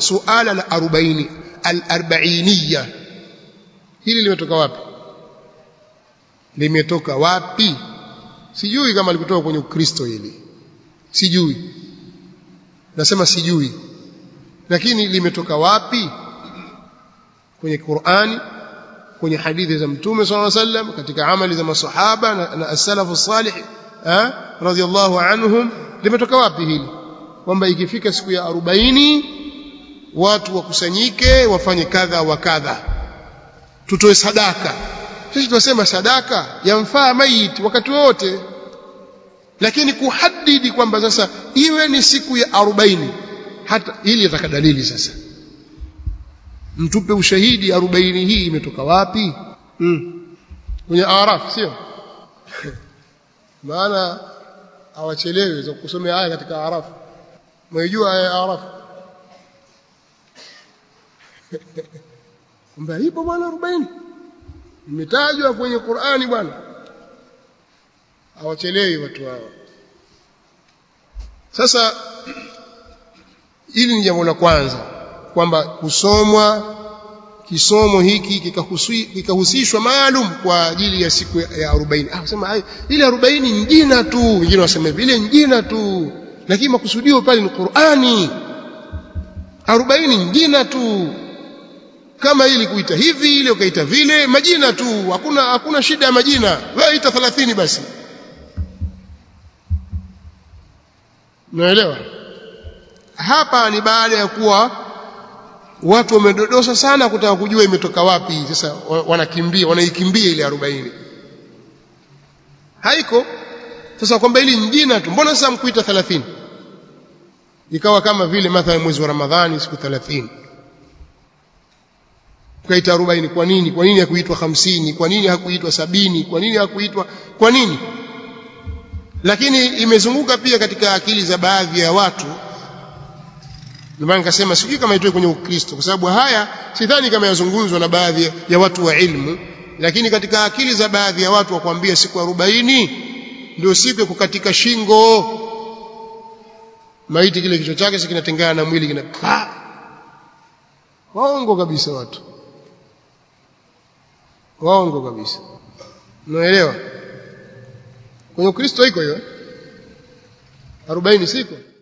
suala la arobaini al-arbainiya hili limetoka wapi limetoka wapi sijui kama likutoka kwenye ukristo hili sijui nasema sijui lakini limetoka wapi kwenye Qur'ani kwenye hadithi za mtume sallallahu alaihi wasallam katika amali za masahaba na, na as-salafu salih eh radiyallahu anhum limetoka wapi hili kwamba ikifika siku ya 40 watu wakusanyike wafanye kadha wa kadha tutoe sadaka sisi tunasema sadaka yamfaa maiti wakati wote lakini kuhadidi kwamba sasa iwe ni siku ya 40 hata ili yataka dalili sasa mtupe ushahidi 40 hii imetoka wapi mm. kwenye araf sio maana hawachelewi za kusomea aya katika araf mwijua aya ya araf kwamba ipo bwana 40 imetajwa kwenye Qur'ani bwana hawachelewi watu hawa sasa hili ni jambo la kwanza kwamba kusomwa kisomo hiki kikahusishwa maalum kwa ajili ya siku ya 40 ah sema ile 40 ni jina tu wengine wasema vile ni jina tu lakini makusudio pale ni Qur'ani 40 ni jina tu kama ili kuita hivi ile ukaita vile majina tu hakuna hakuna shida ya majina wewe ita 30 basi naelewa hapa ni baada ya kuwa watu wamedodosa sana kutaka kujua imetoka wapi sasa wanakimbia wanaikimbia ile 40 haiko sasa kwamba ili njina tu mbona sasa mkuita 30 ikawa kama vile mathalan mwezi wa Ramadhani siku 30 ukaita 40 kwa nini kwa nini hakuitwa 50 kwa nini hakuitwa sabini kwa nini hakuitwa kwa nini lakini imezunguka pia katika akili za baadhi ya watu ndio maana nikasema sijui kama itoe kwenye Ukristo kwa sababu haya sidhani kama yazungumzwa na baadhi ya watu wa ilmu lakini katika akili za baadhi ya watu wakwambia siku 40 ndio siku ya kukatika shingo maiti kile kichwa chake kinatengana na mwili kina pa waongo kabisa watu waongo kabisa unaelewa kwenye Ukristo iko hiyo 40 siko